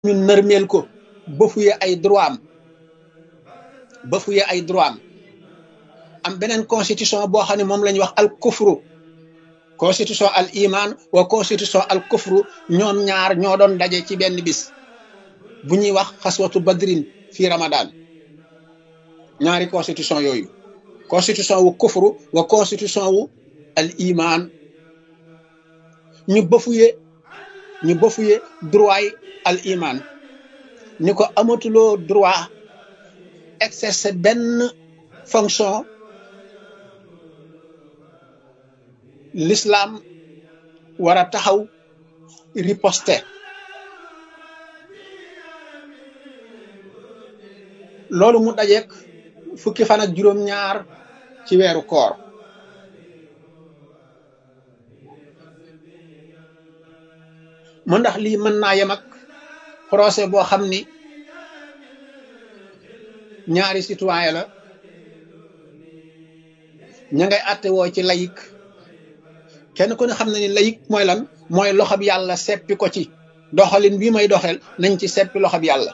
ñu nërmeel ko bafuye ay droit am bafuye ay droit am am beneen constitution boo xam ne moom la ñuy wax al kufru constitution al iman wa constitution al kufru ñoom ñaar ñoo doon daje ci benn bis bu ñuy wax xaswatu badrin fii ramadan ñaari constitution yooyu constitution wu kufru wa constitution wu al iman ñu bafuye ñu bafuye droit yi al iman ni ko amatuloo droit exercer benn fonction l'islam war a taxaw riposte loolu mu dajeek fukki fan ak juróom-ñaar ci weeru koor mu ndax lii mën naa yem ak procès boo xam ni ñaari citoyen la ña ngay àtte woo ci layik kenn ku ne xam na ni layik mooy lan mooy loxob yàlla seppi ko ci doxalin bii may doxel nañ ci seppi loxob yàlla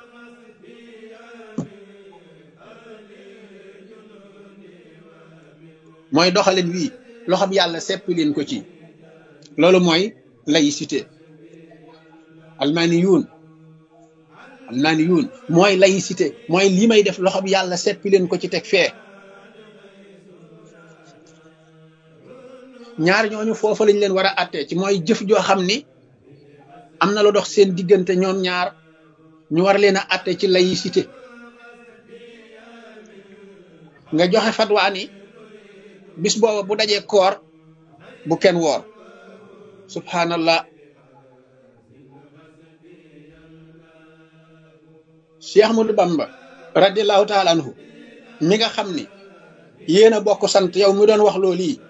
mooy doxalin wii loxob yàlla seppi leen ko ci loolu mooy laïcité almaani yuun almaani yuun mooy laïcité mooy lii may def loxob yàlla seppi leen ko ci teg fee ñaar ñooñu foofa lañ leen war a àttee ci mooy jëf joo xam ni am na lu dox seen diggante ñoom ñaar ñu war leen a àtte ci laïcité nga joxe fatwaa ni bis booba bu dajee koor bu kenn woor subhanallah Cheikh Ahmadou Bamba radiallahu taala anhu mi nga xam ni yéen a bokk sant yow mi doon wax loolu yi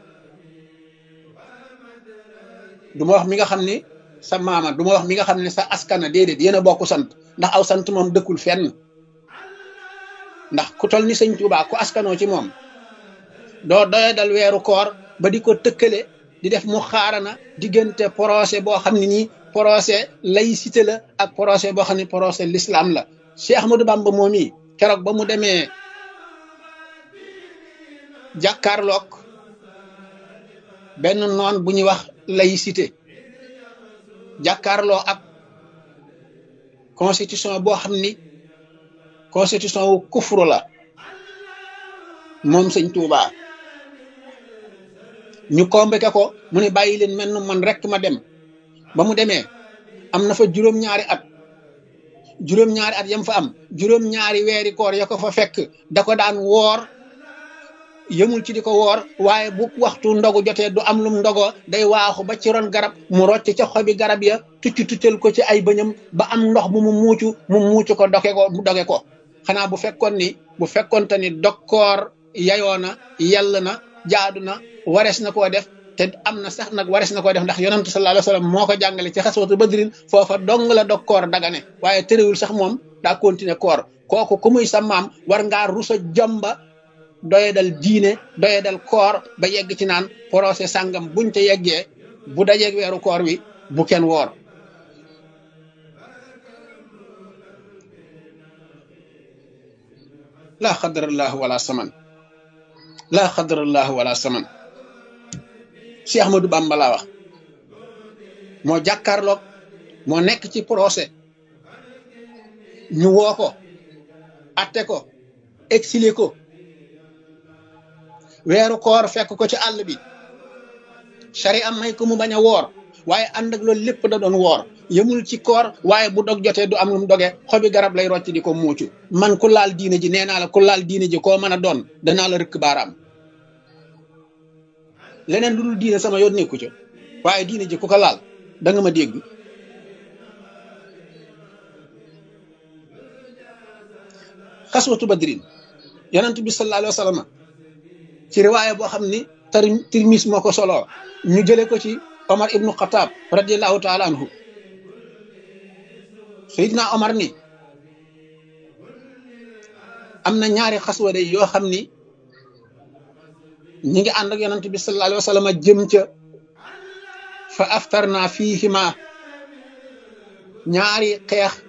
du ma wax mi nga xam ni sa maama du ma wax mi nga xam ne sa askana déedéet yéen a bokk sant ndax aw sant moom dëkkul fenn ndax ku tol ni sëñ Tuubaa ku askanoo ci moom doo doye dal weeru koor ba di ko tëkkale di def mu xaarana diggante procès boo xam ne nii procès laïcité la ak procès boo xam ne procès l'islam la Cheikh Ahmadou Bamba moom yi keroog ba mu demee jàkkaarloog benn noon bu ñuy wax laïcité jàkkaarloo ak constitution boo xam ni constitution wu kufru la moom sëñ Touba ñu convoqué ko mu ne bàyyi leen mel man rek ma dem ba mu demee am na fa juróom-ñaari at juróom-ñaari at yam fa am juróom-ñaari weeri koor ya ko fa fekk da ko daan woor yëmul ci di ko woor waaye bu waxtu ndogu jotee du am lum ndogoo day waaxu ba ci ron garab mu rocc ca xobi garab ya tucc tuccal ko ci ay bëñam ba am ndox mu mu muucu mu muucu ko doge ko mu doge ko xanaa bu fekkoon ni bu fekkoonte ni dokkoor yayoo na yell na jaadu na warees na koo def te am na sax nag warees na koo def ndax yonantu sallallahu alayhi wasallam moo ko jàngale ci xaswatu badrin foofa dong la dokkoor dagane waaye tëréwul sax moom daa continuer koor kooku ku muy sa maam war ngaa rusa jomba doye dal diine doye dal koor ba yegg ci naan procès sàngam buñ te yeggee bu dajeeg weeru koor wi bu kenn woor laa xadarallahu wala saman laa xadarallahu wala saman Cheikh Ahmadou Bamba laa wax moo jàkkaarloog moo nekk ci procès ñu woo ko atte ko exilé ko weeru koor fekk ko ci àll bi sari am may ko mu bañ a woor waaye ànd ak loolu lépp da doon woor yëmul ci koor waaye bu dog jotee du am lu mu doge xobi garab lay rocc di ko muucu man ku laal diine ji nee naa la ku laal diine ji koo mën a doon danaa la rëkk baaraam leneen lu dul diine sama yoon nekku ca waaye diine ji ku ko laal da nga ma dégg xaswatu badrin yonent bi sallallahu alayhi wa sallam ci riwaaya boo xam ni tar tirmis moo ko solo ñu jële ko ci omar ibnu xataab radiallahu taala anhu sayidna omar ni am na ñaari xaswa de yoo xam ni ñi ngi ànd ak yonent bi sallallahu alayhi wa sallam jëm ca fa aftarna fiihima ñaari xeex